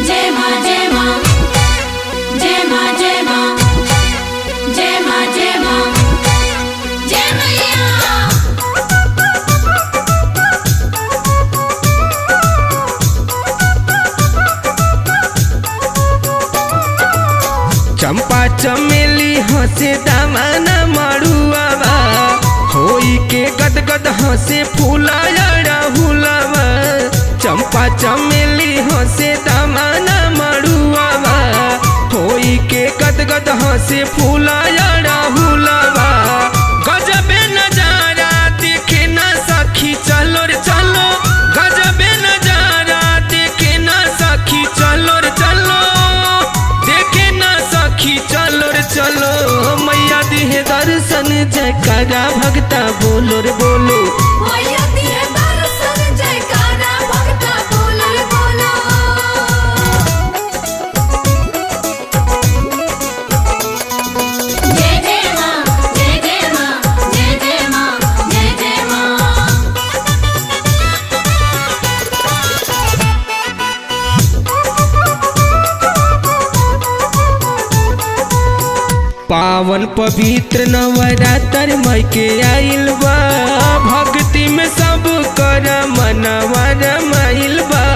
जय माँ जय माँ जय माँ जय माँ जय माँ जय माँ जय मैया चंपा चमेली हंसे दामाना मड़ुआवा होई के गदगद हंसे फूला हुलावा चंपा चमेली हंसे दामाना मड़ुआवा होई के गदगद हंसे फूला हुलावा गजबे नजारा देखे ना सखी चलो रे चलो गजबे नजारा देखे ना सखी चलो रे चलो देखे ना सखी चलो रे चलो मैया दिहे दर्शन जयकारा भगता बोलो रे बोलो मैया दिए दर्शन जयकारा भक्ता बोलो रे बोलो जय जय माँ जय जय माँ जय जय माँ जय जय माँ पावन पवित्र नवरात्र मई के आइल बा भक्ति में सब कर मनवा रमाइल बा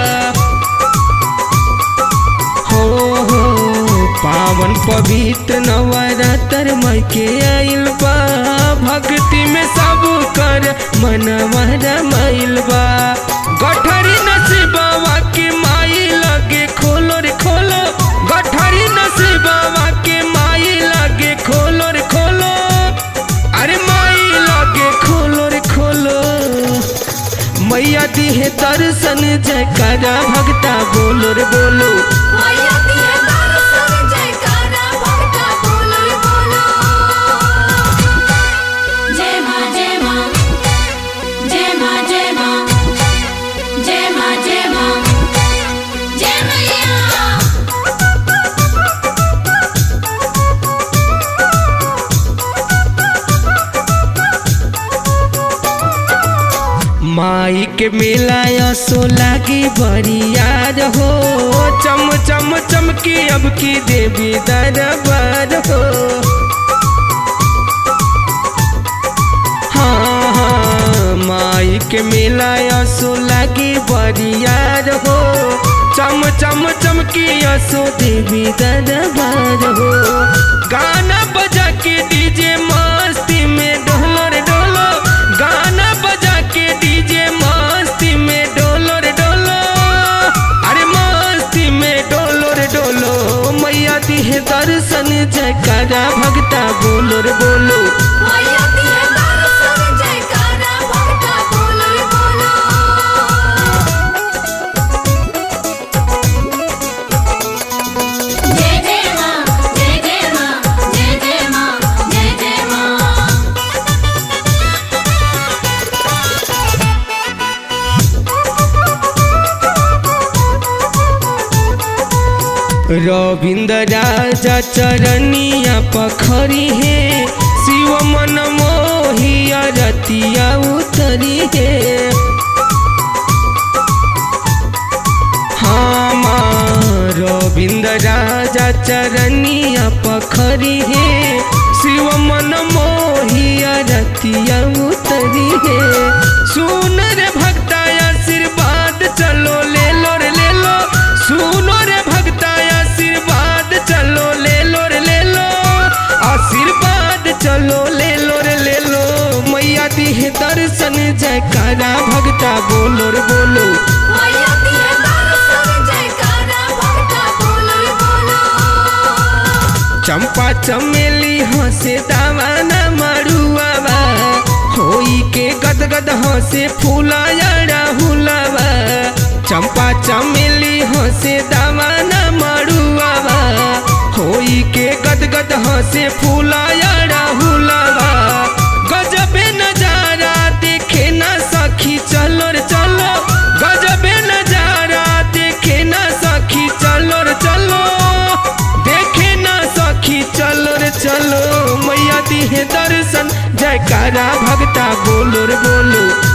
हो हो पावन पवित्र नवरात्र मई के आइल बा भक्ति में सब कर मनवा रमाइल बा गठरी नसीबवा के माई लगे खोलो रे खोलो गठरी नसीबवा के माई लगे खोलो रे खोलो अरे माई लगे खोलो रे खोलो मैया दिहे दर्शन जयकारा भगता बोलो रे बोलो मैया दिए दर्शन जयकारा भक्ता बोलो रे बोलो जय माँ जय माँ जय माँ जय माँ जय माँ जय माँ जय मैया माई के मेला असो लागी बरियार हो चम चम चमकी अब की देवी दरबार हो हाँ हाँ माई के मेला असो लागी बरियार हो चम चम चमकी असो देवी दरबार हो गाना बजा के डीजे मस्ती में डोलो रे डोलो गाना बजा के डीजे मस्ती में डोलो रे डोलो अरे मस्ती में डोलो रे डोलो मैया दिहे दर्शन जयकारा भगता बोलो रे बोलो मैया दिए दर्शन जयकारा भक्ता बोलो रे बोलो जय जय माँ जय जय माँ जय जय माँ जय जय माँ रविंद्र राजा चरनिया पखरी है शिव मन मोहिया रतिया उतरी है हाँ माँ रविंद्र राजा चरनिया पखरी है शिव मन मोहिया रतिया उतरी है सुन रे भक्ता आशीर्वाद चलो ले लो रे ले लो सुनो रे भक्ता आशीर्वाद चलो ले लो रे ले लो आशीर्वाद चलो ले लो रे ले लो मैया दिहे दर्शन जयकारा भक्ता बोलो रे बोलो मैया दिए दर्शन जयकारा भक्ता बोलो रे बोलो चंपा चमेली हंसे दावाना मरुआवा होई के गदगद हंसे फूला हुलावा चंपा चमेली हंसे दावाना मरुआवा होई के गदगद हंसे फूला हुलावा गजबे नजारा देखे ना सखी चलो रे चलो गजबे नजारा देखे ना सखी चलो रे चलो देखे ना सखी चलो रे चलो मैया दिहे दर्शन जयकारा भगता बोलो रे बोलो